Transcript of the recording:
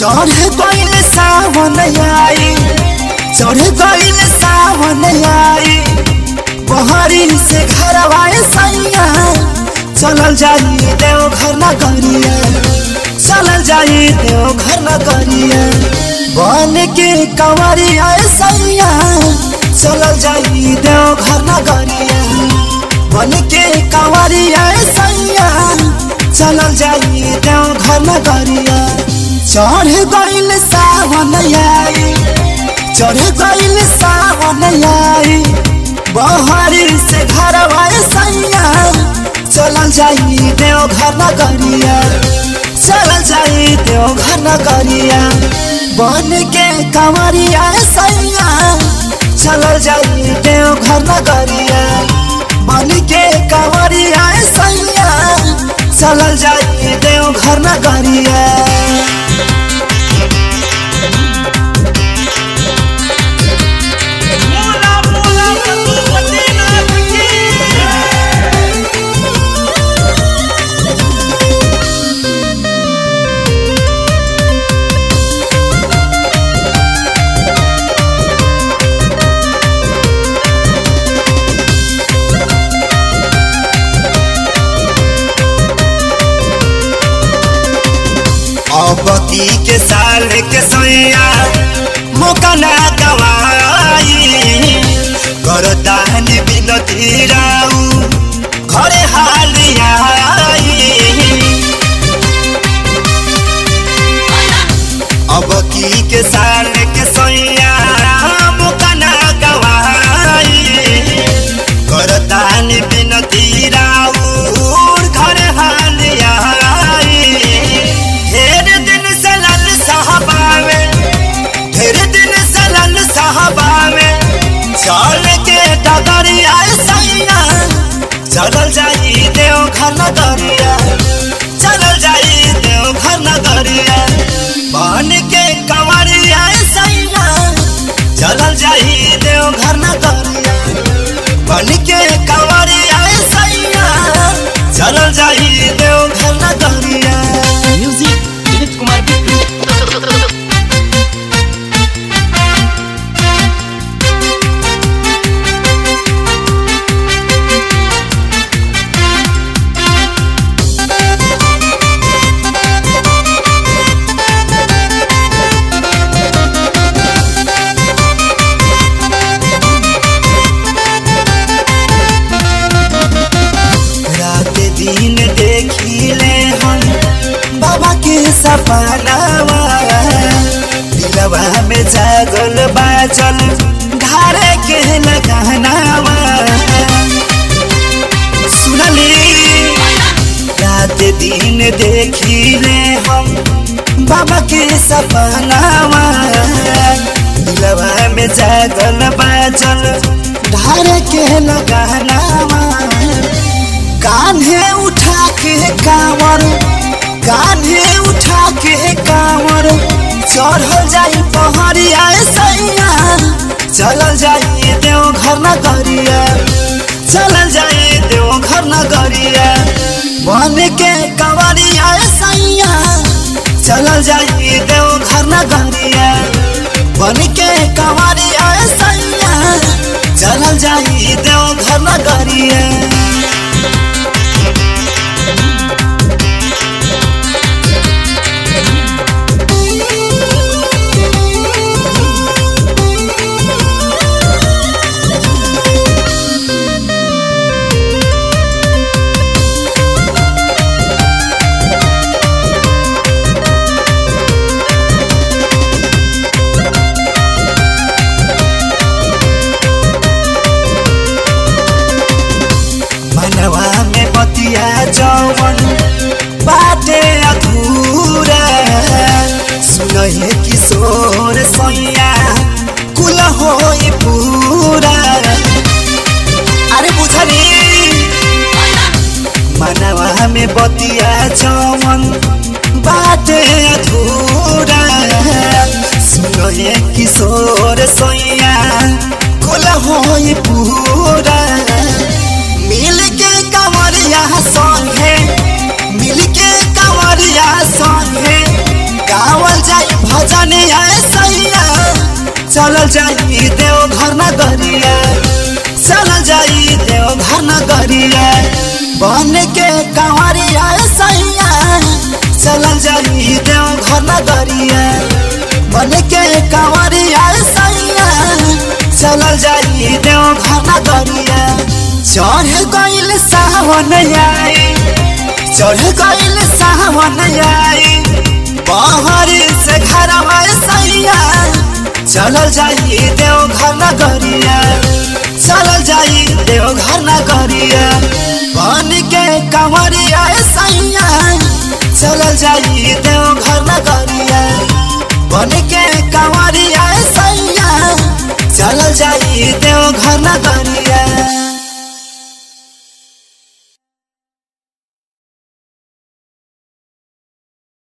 चढ़ गइल सावन आई चढ़ गइल सावन आई बहरी से घरवाए सैया चलल जाई देव घर न करिया चलल जाई देव घर न करिया बन के कंवरिया सैया चलल जाई देव घर न करिया बन के कंवरिया सैया चलल जाई देव घर न करिया चढ़ गइल सावन आई चढ़ गइल सावन आई बहरी से घर सैया चलल जाई देव घर न करिया चलल जाई देव घर न करिया बन के कंवरिया सैया चलल जाई देव घर न करिया बन के कंवरिया सैया चलल जाई देव घर न करिया मोला मोला पशुपति नाथ की अबकी के साल के सैया मौका ना गवाई करतान बिनती राऊ घरे हालिया अबकी के साल के सैया मौका ना गवाई करतान बिनती राऊ घरे हालिया ढेर दिन से लल साहबावे ढेर दिन से लल साहबावे चल के डगरिया सैया चलल जाई देव घर न दरिया चलल जाई देव घर न दरिया बन के कंवरिया सैया चलल जाई देव घर न दरिया बन के कंवरिया सैया चलल जाई देव घर न दरिया म्यूजिक विनीत कुमार बिट्टू रात दिन देखिले हम बाबा के सपनावा दिलवा में जागल बाजल धारे के लगानावा सुनली रात दिन देखिले हम बाबा के सपनावा दिलवा में जागल बाजल धारे के लगानावा कान्हे उठा के कांवर कान्हे उठा के कांवर चढ़ल जाई पहाड़िया सैया चलल जाई देव घर न करिया चलल जाई देव घर न करिया बन के कंवरिया सैया चलल जाई देव घर न करिया बन के कंवरिया सैया चलल जाई देव घर न करिया मनवा में बतिया जवन बाटे अधूरा सुनहे किशोर सैया कुल होई पूरा अरे बुझली मनवा में बतिया जवन बाटे अधूरा सुनहे किशोर सैया कुल होई पूरा मिल के कंवरिया संगे मिल के कंवरिया संगे गावल जाई चलल जाई देव घर न गरिया चलल जाई देव घर न गरिया बन के कंवरिया सैया चलल जाई देव घर न गरिया बन के कंवरिया सैया चलल जाई देव घर न गरिया चढ़ गइल सावन आई चढ़ गइल सावन आई पहाड़ी से घर सैया चलल जाई देव घर न गरिया चलल जाई देव घर न गरिया बन के कंवरिया सैया चलल जाई देव घर न गरिया बन के